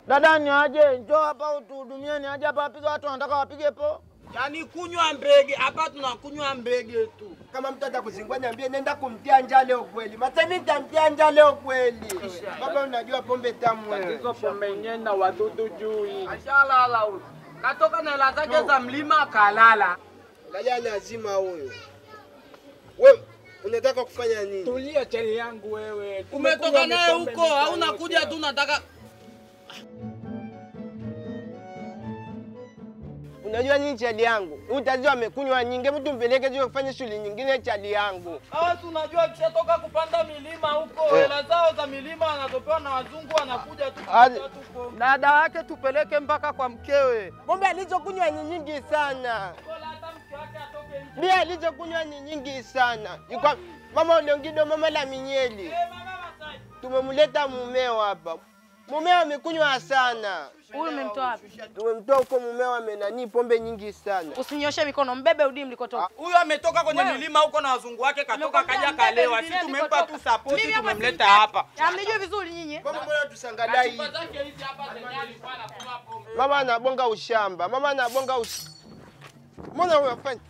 Dada ni aje, njoo hapa utuhudumie, ni aje hapa wapige watu wanataka wapige po. Yaani kunywa mbege hapa, tunakunywa mbege tu. Kama mtu atakuzingua niambie, nenda kumtia njaa leo kweli. Matani nitamtia njaa leo kweli. Baba, unajua pombe tamu wewe. Hizo pombe yenyewe na wadudu juu hii. Ashalala huyu. Katoka na hela zake za mlima kalala. Angalia lazima huyo. Wewe unataka kufanya nini? Tulia chali yangu wewe. Umetoka naye huko au unakuja tu unataka Unajua nini chali yangu? Huyu tazi amekunywa nyingi, mtu mpeleke zio kufanya shughuli nyingine chali yangu. Hawa si unajua kishatoka kupanda milima huko, Eh. hela zao za milima wanazopewa na wazungu wanakuja tu Hadi- kupata tu pombe. Dada yake tupeleke mpaka kwa mkewe. Pombe alizokunywa ni nyingi sana. Bora hata mke wake atoke nje. Bia alizokunywa ni nyingi sana. Yuko mama Olongido, mama la Minyeli. Eh, mama Masai. Tumemleta mumeo hapa. Mumeo amekunywa sana. Huyu umemtoa wapi? Tumemtoa huko mumeo amenani pombe nyingi sana. Usinyoshe mikono, mbebe udi mlikotoka. Huyu ametoka kwenye milima huko na wazungu wake, katoka Nimekwambia kaja mbebe kalewa. udi Sisi tumempa nilikotoka. tu support, Mimi hapa tumemleta simtaki. hapa. Hamnijui vizuri nyinyi. Mama mbona tusangalia hivi? Mama anabonga ushamba. Mama anabonga ush... Mbona unafanya?